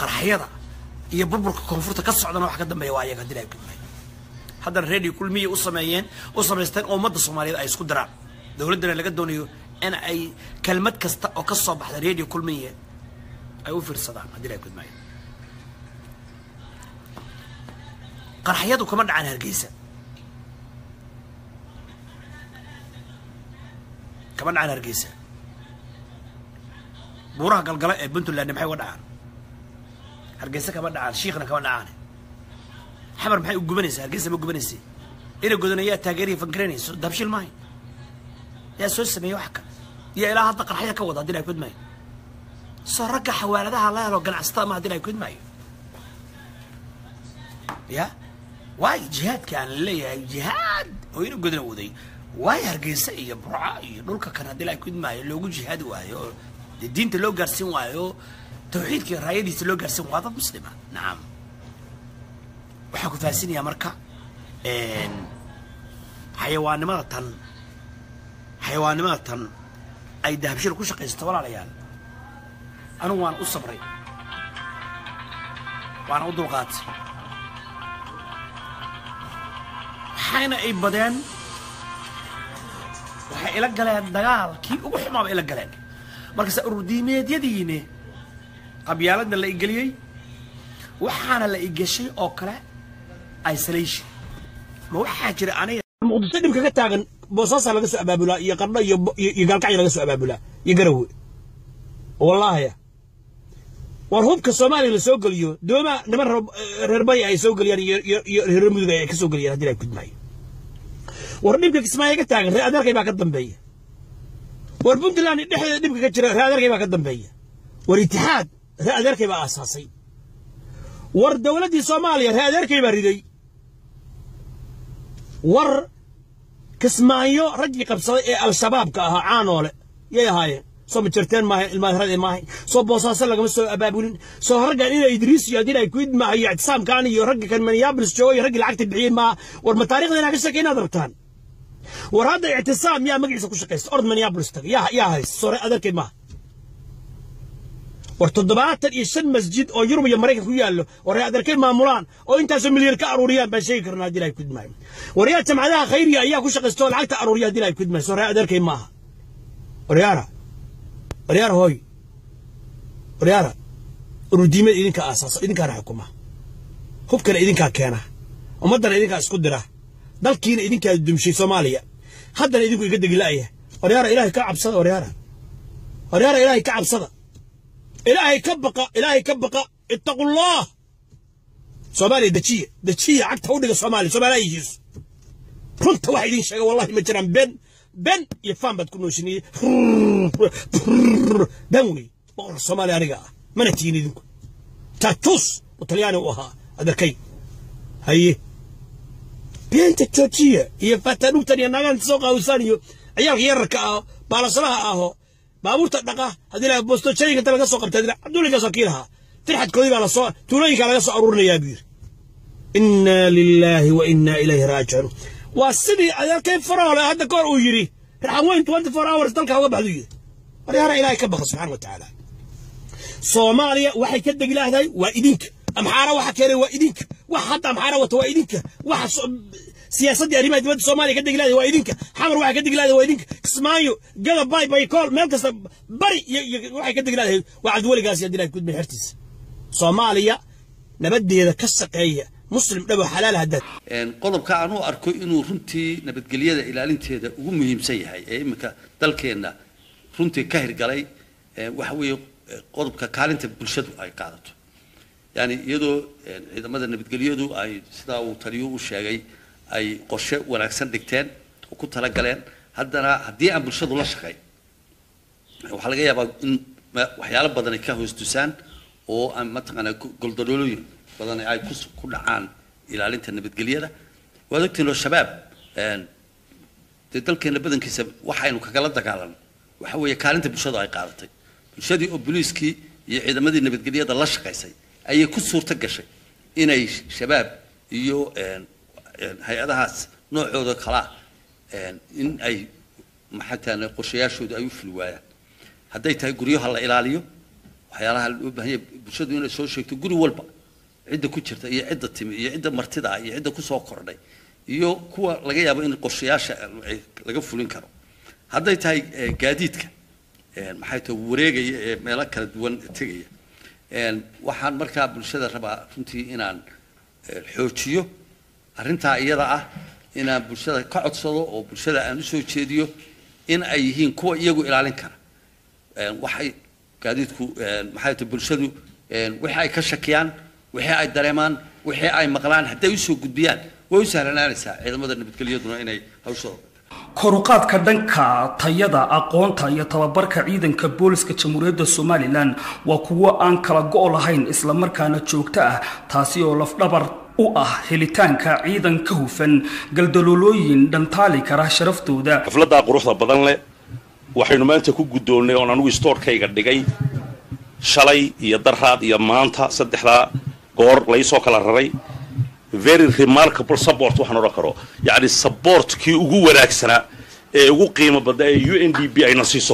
qarxyada iyo burburka koonfurta ka socdana wax ka dambeeya waa ayaga dilaa kulmay haddana radio kulmiya u sameeyeen u samaysteen oo ummadda soomaaliyeed ay isku diraan dowladdana laga doonayo in ay kelmad kasta oo ka soo baxda radio kulmiya ay u fiirsadaan haddii ay kulmaayo qarxyadu kama dhacaan hargeysa kama dhacaan hargeysa buuraha galgala ee puntland maxay uga dhacaan hargeysa kama dhacaan shiikhna kama dhacaan xamar maxay u gubanaysaa hargeysa ma gubanaysa ina godana yaa taageeriya fankaranayso dabshil maayo yaa soo sameeyey wax ka yaa ilaa hadda qarxaya ka wada haddii ay kudmaayo soo ragga xawaaladaha la helo ganacsatada ma haddii ay kudmaayo ya waayo jihaadka aan leeyahay jihaad oo ina godana waday waayo hargeysa iyo burca iyo dhulka kan haddii ay kudmaayo loogu jihaadi waayo oo dee diinta loo gaarsiin waayo tawxiidka iyo raayadiisa loo gaarsiin waa dad muslima nacam waxaan ku fahansinayaa marka xayawaannimada tan xayawaannimada tan ay dahabshil ku shaqaysato walaalayaal anigu waan u sabray waana u dulqaatay waxayna ay badeen waxay ila galeen dagaalkii ugu xumaaba ila galeen markaase ururdiimeedyadiine qabyaaladna la igeliyey waxaana la igeshay oo kale isolation ma waxaa jira aniga muqdisho dhibka ka taagan boosaasaa laga soo abaabulaa iyo qardho iyo iyo gaalkacya laga soo abaabulaa iyo garawe wallaahya war hubka soomaaliya la soo geliyo dooma niman reer bari ay soo geliyaan iyo reer mudug ay ka soo geliyaan haddii ay gudmaayo war dhibka kismaayo ka taagan reer adeerkay baa ka dambeeya war puntland dhexdeeda dhibka ka jira reer adeerkay baa ka dambeeya war itixaad reer adeerkay baa aasaasay war dowladdii soomaaliya reer adeerkay baa riday war kismaayo raggii qabsaday ee al-shabaabka ahaa caanoole yay ahaayeen soo majarteen maaha ilmaahirade maahay soo boosaaso lagama soo abaabulin soo raggan ina idriis iyo haddii ay ku idmaaha iyo ictisaamkaan iyo ragga kan minneapolis jooga iyo raggii lacagta bixiyey maaha war ma taarikhda inaa ka sheekay inaad rabtaan war hadda ictisaam yaa magaciisa ku shaqaysta ord minneapolis taga yaa yaa haysta soo adeerkay maaha war toddobaatan iyo shan masjid oo yurub iyo maraykan ku yaallo oo reer adeerkay maamulaan oo intaasoo milyan ka aruuriyaan baan sheegi karnaa haddii ay kudmaayo war yaa jamcadaha khayriga ayaa ku shaqaysta oo lacagta aruuriya haddii ay kudmaayo soo reer adeerkay maaha waryaara waryaara hooy waryaara urudiimada idinka aasaasa idinkaana xukuma hubkana idinkaa keena ummaddana idinkaa isku dira dalkiina idinkaa dumshay soomaaliya haddana idinku iga degi la'ya waryaara ilaahay ka cabsada waryaara waryaara ilaahay ka cabsada ilaahay ka baqa ilaahay ka baqa ittaqullah soomaaliya dejiya dejiya cagta u dhiga soomaaliya soomaaliya yihiisu runta waxa idin sheega wallahi ma jiraan ben ben iyo faan baad ku nooshiniyey ben wey boqorka soomaaliya aniga ah mana tihin idinku tatus oo talyaani u ahaa adarkay haye beenta joojiya iyo fatadhugtan iyo naagaanta soo qaawisaan iyo ciyaalka yararka ah baalasalaha aho baabuurta dhaqa haddii la boosto shayinka inta laga soo qabtay cabdullikaas wakiilaha firxadkoodii baa lasoo tuulooyinkaa laga soo aruurinayaa buu yidhi inna lilaahi wa inna ilayhi raajicuun waa sidii adeerkay faroole hadda kahor uu yidhi raxan weyn twenty four hours dalka uga baxdu yidhi waryaara ilaahay ka baqa subxaana wa tacaala soomaaliya waxay ka degi lahdahay waa idinka amxaara waxa keenay waa idinka wax hadda amxaara wata waa idinka waxa siyaasaddii arrimaha dibadda soomaaliya ka degi lahday waa idinka xamar waxay ka degi lahday waa idinka kismaayo gada bay bay kool meel kasta bari iyo waxay ka degi lahday waa cabdiweligaas iyo dilahay gudbay xertiisa soomaaliya nabadeeda ka shaqeeya muslim dhabo xalaal haddaad qodobka aan u arko inuu runtii nabadgelyada ilaalinteeda ugu muhiimsan yahay ee iminka dalkeenna runtii ka hirgalay waxa weeye qodobka kaalinta bulshadu ay qaadato yani iyadoo ciidamada nabadgelyadu ay sidaa uu taliyo u sheegay ay qorshe wanaagsan dhigteen oo ku talagaleen haddana haddii aan bulshadu la shaqayn waxaa laga yaabaa in waxyaalo badan ay ka hoos dusaan oo aan mataqaanaa goldolooyin badan ay ku ku dhacaan ilaalinta nabadgelyada waad ogtiin oo shabaab dee dalkeena badankiisa waxaynu kagala dagaalan waxa weeye kaalinta bulshadu ay qaadatay bulshadii oo booliiskii iyo ciidamadii nabadgelyada la shaqaysay ayay ku suurto gashay inay shabaab iyo hay-adahaas noocooda kalaa in ay maxataan qorshayaashooda ay u fuli waayaan hadday tahay guryaha la ilaaliyo waxyaalaha loo baahan yahay bulshadu inay soo sheegto guri walba cidda ku jirta iyo cidda timi iyo cidda martida ah iyo cidda kusoo kordhay iyo kuwa laga yaabo in qorshayaasha ay laga fulin karo hadday tahay eh, gaadiidka eh, maxay tahay wareegaya ee meelo kala duwan tegaya een, waxaan markaa bulshada rabaa runtii inaan eh, xoojiyo arrintaa iyada ah inaan bulshada ka codsado oo bulshada aan usoo jeediyo in ay yihiin kuwa iyagu ilaalin kara een, waxay gaadiidku een, maxay tahay bulshadu een, wixii ay ka shakiyaan wixii ay dareemaan wixii ay maqlaan hadday usoo gudbiyaan way u sahlanaanaysaa ciidamada nabadgelyaduna inay hawshooda koruqaadka dhanka tayada aqoonta iyo tababarka ciidanka booliska jamhuuriyadda somalilan waa kuwo aan kala go' lahayn islamarkaana joogto ah taasi oo lafdhabar u ah helitaanka ciidan ka hufan galdaloolooyin dhantaali kara sharaftooda xafladdaa quruxda badan leh waxaynu maanta ku guddoonnay oon anugu stoorkayga dhigay shalay iyo daraad iyo maanta saddexdaa goor laysoo kala raray very remarkable support waxaan odhan karo yacni supportkii ugu wanaagsanaa ee ugu qiimo badna ee u n d b ayna siiso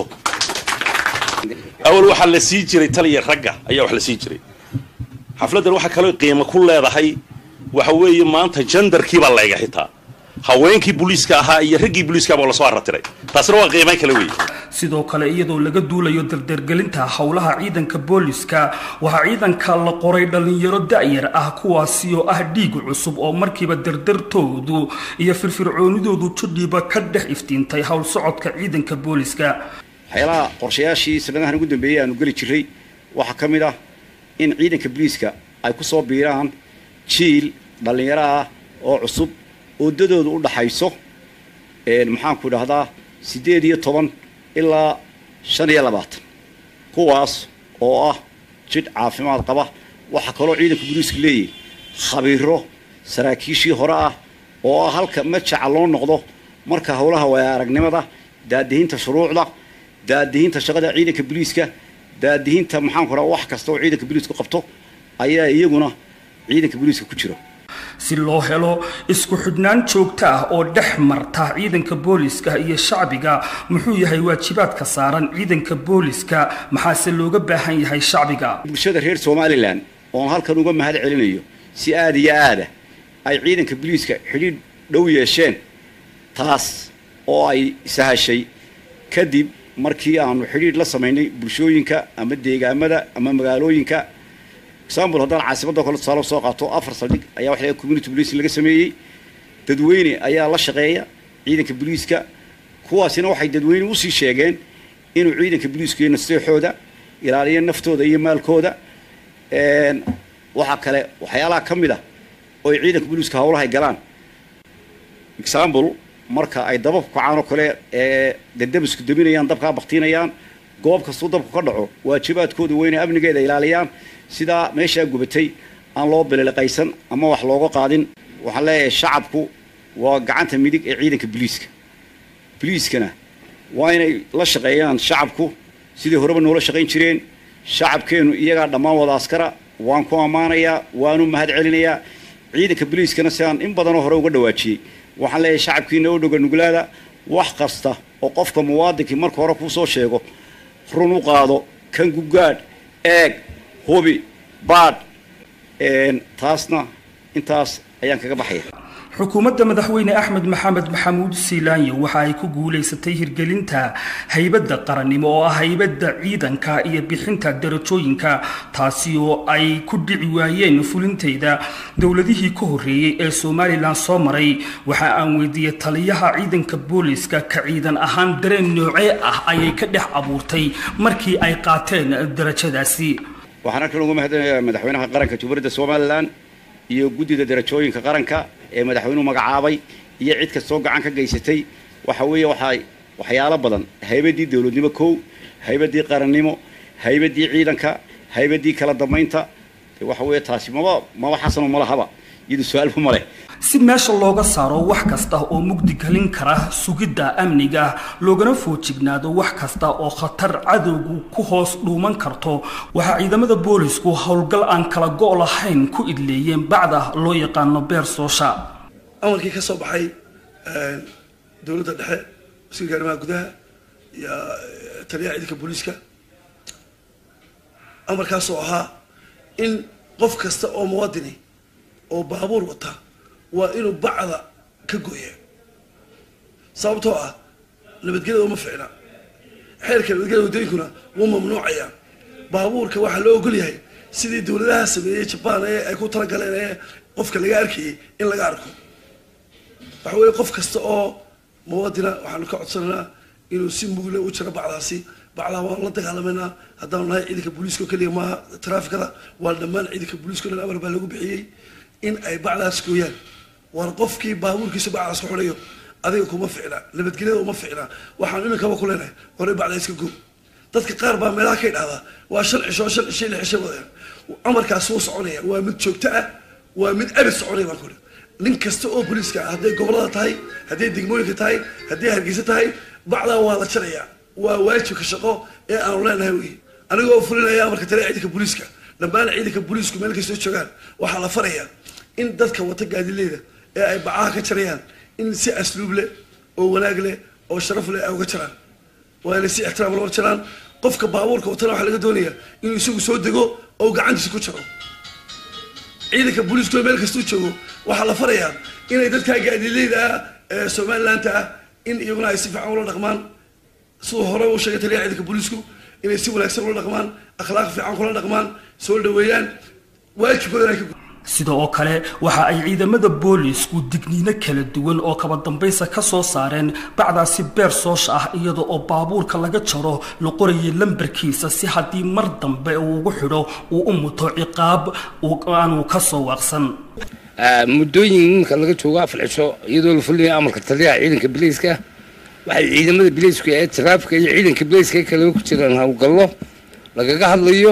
awal waxaa la sii jiray taliya ragga ayaa wax la sii jiray xafladdan waxaa kaloo qiimo ku leedahay waxa weeye maanta jandarkii baa layga xitaa haweenkii booliiska ahaa iyo raggii booliiska baa lasoo arratiray taasina waa qiimayn kale weeye sidoo kale iyadoo laga duulayo dardargelinta howlaha ciidanka booliska waxaa ciidanka la qoray dhallinyaro da'yar ah kuwaasi oo ah dhiig cusub oo markiiba dardartoodu iyo firfircoonidoodu judhiiba ka dhex iftiintay howl socodka ciidanka booliska waxyaalaha qorshayaashii sanadahan ugu dambeeyey aanu geli jiray waxaa ka mid ah in ciidanka booliiska ay ku soo biiraan jiil dhallinyaro ah oo cusub oodadoodu u dhaxayso maxaanku idhahdaa siddeed iyo toban ilaa shan iyo labaatan kuwaas oo ah jidh caafimaad qaba waxaa kaloo ciidanka booliiska leeyahay khabiiro saraakiishii hore ah oo ah halka majaca loo noqdo marka howlaha waaya aragnimada daadihinta shuruucda daadihinta shaqada ciidanka booliiska daadihinta maxaanku idhahdaa wax kasta oo ciidanka booliisku qabto ayaa iyaguna ciidanka booliiska ku jiro si loo helo isku xidhnaan joogto ah oo dhex marta ciidanka booliska iyo shacbiga muxuu yahay waajibaadka saaran ciidanka booliska maxaase looga baahan yahay shacbiga bulshada reer somalilan oon halkan uga mahad celinayo si aada iyo aada ay ciidanka booliiska xidhiidh dhow yeesheen taas oo ay sahashay kadib markii aanu xidhiidh la samaynay bulshooyinka ama deegaamada ama magaalooyinka example haddaan caasimadda kale tusaale soo qaato afar saldhig ayaa waxa laga community policing laga sameeyey dadweyne ayaa la shaqeeya ciidanka booliiska kuwaasina waxay dadweyne usii sheegeen inuu ciidanka booliisku iyo nasteexooda ilaaliyo naftooda iyo maalkooda waxaa kale waxyaalaha ka mid ah oo ay ciidanka booliiska howlahay galaan example marka ay dababku kacaan oo kale ee dadabisku daminayaan dabkaa baktiinayaan goob kastuu dabku ka dhaco waajibaadkooda weyne amnigeeda ilaaliyaan sidaa meeshaa gubatay aan loo bililiqaysan ama wax looga qaadin waxaan leeyahay shacabku waa gacanta midig ee ciidanka booliiska booliiskana waa inay la shaqeeyaan shacabku sidii horeba noola shaqayn jireen shacabkeennu iyagaa dhammaan wada askara waan ku ammaanayaa waanu mahad celinayaa ciidanka booliiskana si aan in badanoo hore uga dhawaajiyey waxaan leeyahay shacabkiina u dhoga nuglaada wax kasta oo qofka muwaadinkii marka hore kuu soo sheego run u qaado kan gugaadh eeg hubi baadh taasna intaas ayaan kaga baxaya xukuumadda madaxweyne axmed maxamed maxamuud siilaanyo waxa ay ku guulaysatay hirgelinta haybadda qarannimo oo ah haybadda ciidanka iyo bixinta darajooyinka taasi oo ay ku dhici waayeen fulinteyda dowladihii ka horreeyey ee somalilan soo maray waxa aan weydiiyey taliyaha ciidanka booliska ka ciidan ahaan dareen noocee ah ayay ka dhex abuurtay markii ay qaateen darajadaasi waxaan halkan uga mahadinayaa madaxweynaha qaranka jumhuuriyadda somalilan iyo guddida darajooyinka qaranka ee madaxweynuhu magacaabay iyo cid kastoo gacan ka geysatay waxa weeye waxaa waxyaalo badan haybaddii dowladnimo kow haybaddii qarannimo haybaddii ciidanka haybaddii kala dambaynta waxa weeye taasi maba maba xasano malahaba iyadu su-aalba ma leh si meesha looga saaro wax kasta oo mugdi gelin kara sugidda amniga loogana foojignaado wax kasta oo khatar cadowgu ku hoos dhuuman karto waxaa ciidamada boolisku howlgal aan kala go' lahayn ku idleeyeen bacda loo yaqaano beer soosha amarkii ka soo baxay dowladda dhexe wasiirka arrimaha gudaha iyo taliyaha ciidanka booliiska amarkaasoo ahaa in qof kasta oo muwadini oo baabuur wata waa inuu bacda ka gooya sababtoo ah nabadgelyada uma ficna xeerka nabadgelyada waddooyinkuna wuu mamnuucaya baabuurka waxaa loo ogol yahay sidii dowladaha sameeyey jabaan ee ay ku talagaleen ee qofka laga arkayay in laga arko waxa weeye qof kasta oo muwadina waxaanu ka codsanaynaa inuu si mugle u jiro bacdaasi bacdaa waanu la dagaalamayna haddaanu nahay ciidanka booliiska oo keliya maaha traafikada waa dhammaan ciidanka booliiska o dhan amar baa lagu bixiyey in ay bacdaas gooyaan waar qofkii baabuurkiisa bacdaas ku xidhayo adiga kuma ficna nabadgelyada uma ficna waxaan iminkaba ku leenahay hore bacdaa iska goo dadka qaar baa meelaha ka idhahdaa waa shan cisho shan cisho lix cisho wadeen amarkaas wuu soconaya waa mid joogto ah waa mid abid soconaya baan ku nin kasta oo booliiska ah hadday gobolada tahay hadday degmooyinka tahay hadday hargeysa tahay bacdaa waa la jarayaa waa waajibka shaqo ee aanu leenahay wey anigoo fulinaya amarka tale ciidanka booliiska dhammaan ciidanka booliisku meel kastoo joogaan waxaa la farayaa in dadka wata gaadileeda ee ay bacaha ka jarayaan in si asluub leh oo wanaag leh oo sharaf leh ay uga jaraan waa inay si ixtiraam loo jaraan qofka baabuurka watana waxaa laga doonayaa inuu isagu soo dego oo gacantiisa ku jaro ciidanka booliisku meel kastuu joogo waxaa la farayaa inay dadkaa gaadileyda ah ee somalilaanta ah in iyaguna ay si fiican ula dhaqmaan siduu hore u sheegay taliyaha ciidanka booliisku inay si wanaagsan ula dhaqmaan akhlaaq fiican kula dhaqmaan soo dhaweeyaan waajibkoodan ay ka sida oo kale waxa ay ciidamada boolisku digniino kala duwan oo kaba dambaysa ka soo saareen bacdaasi beer soosh ah iyada oo baabuurka laga jaro la qorayay lambarkiisa si haddii mar dambe uu ugu xidho uu u muto ciqaab aanu ka soo waaqsan muddooyin iminka laga joogo afar cisho iyadoo la fulinayo amarka taliyaha ciidanka bileyska waxay ciidamada bileyska ee taraafika iyo ciidanka bileyska kale ku jiraan howlgallo lagaga hadlayo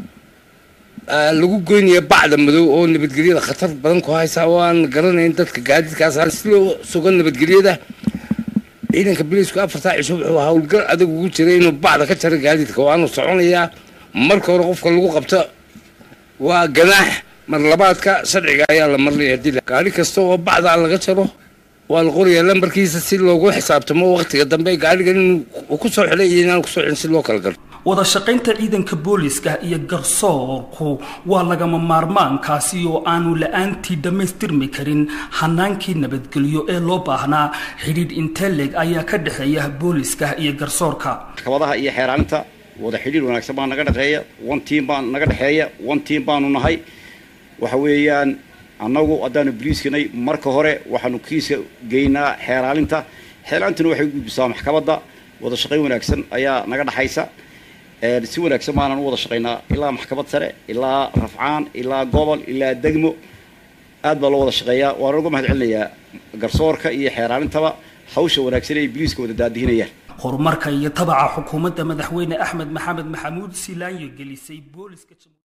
lagu goynaya bacda madow oo nabadgelyada khatar badan ku haysa oo aan garanayn dadka gaadiidkaas si loo sugo nabadgelyada ciidanka biliisku afartaa cisho wuxuu howlgal adag ugu jiray inuu bacda ka jaro gaadiidka waanu soconayaa marka hore qofka lagu qabto waa ganaax mar labaadka sharciga ayaa la marnaya dila gaari kasta oo bacda laga jaro waa la qorayaa lambarkiisa si loogu xisaabtamo waqtiga dambe gaarigan inuu ku soo xidhay iyo inaan kusoo xidhin si loo kala garto wada shaqaynta ciidanka booliska iyo garsoorku waa lagama maarmaankaasi oo aanu la-aantii dhammaystirmi karin hanaankii nabadgelyo ee loo baahnaa xidhiidh inteleg ayaa ka dhexeeya booliska iyo garsoorka maxkamadaha iyo xeeraalinta wada xidhiir wanaagsan baa naga dhexeeya one team baa naga dhexeeya one team baanu nahay waxa weeyaan annagu haddaanu boliiskanay marka hore waxaanu kiiska geynaa xeeraalinta xeeraalintuna waxay u gudbisaa maxkamadda wada shaqayn wanaagsan ayaa naga dhexaysa si wanaagsan baanan u wada shaqaynaa ilaa maxkamad sare ilaa rafcaan ilaa gobol ilaa degmo aad baa loo wada shaqeeyaa waana uga mahad celinayaa garsoorka iyo xeeraalintaba hawsha wanaagsan ay biliiska wada daadihinayaan horumarka iyo tabaca xukuumadda madaxweyne axmed maxamed maxamuud silaanyo gelisay booliska